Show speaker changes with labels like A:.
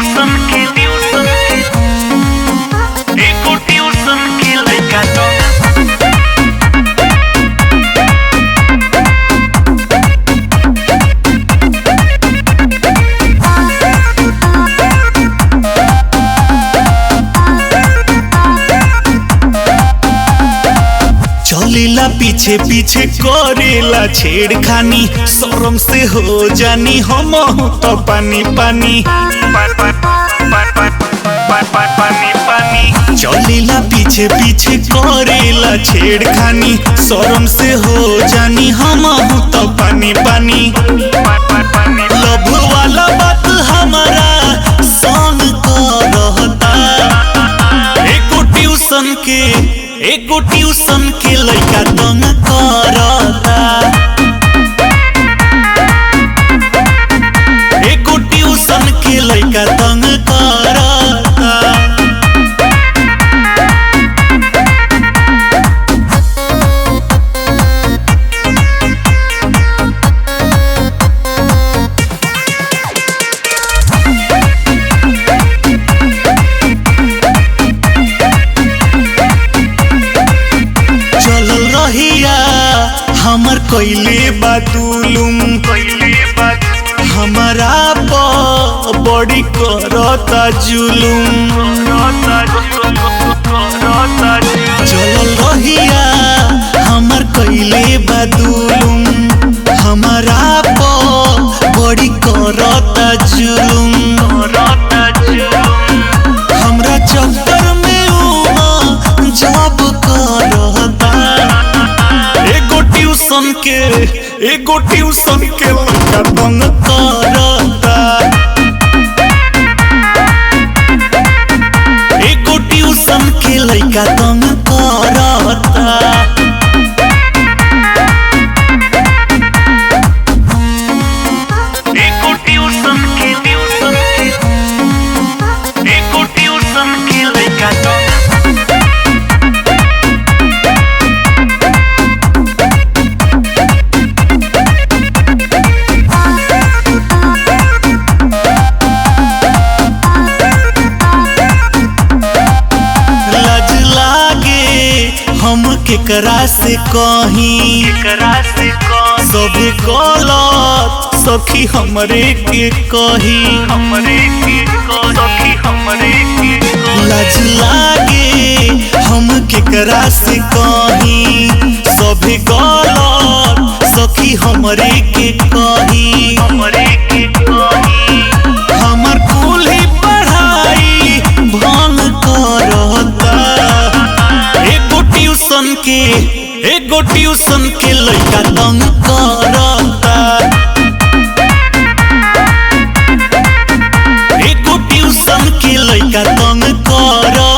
A: tuition के tuition के एको ट्यूशन के लइका तो
B: चलेला पीछे पीछे करेला छेड़खानी शरम से हो जानी हम तो पानी पानी
A: पानी पानी
B: चलेला पीछे पीछे करेला छेड़खानी शरम से हो जानी हम तो पानी पानी लभ वाला बात हमारा संग करता एको ट्यूशन के एको ट्यूशन के लइका तंग करता एको ट्यूशन के लइका तंग करता चलल रहिया हमर कइले बातुलुम
A: कोइले बात
B: हमारा प बड़ी करता जुलुम
A: रोता रोता
B: चलल रहिया हमर कइले बातुलुम हमारा प बड़ी करता जुलुम
A: रोता
B: हमरा चक्कर में ऊ जॉब करता एगो ट्यूशन के एगो ट्यूशन के लड़का तंग करता एगो ट्यूशन के लड़का तंग करता
A: एको ट्यूशन के ट्यूशन के एको ट्यूशन के लइका तो
B: लाज लागे हम केकरा से कहीं
A: करा से कौन
B: सब गलत सखी हमरे के कही
A: हमरे के को सखी हमरे के को
B: लाज लागे हम केकरा से कही सब गलत सखी हमरे के कही
A: हमरे के कोही
B: हमर कुल ही पढ़ाई भंग करता एगो ट्यूशन के एगो ट्यूशन के लइका तंग करता एगो ट्यूशन के लइका तंग करता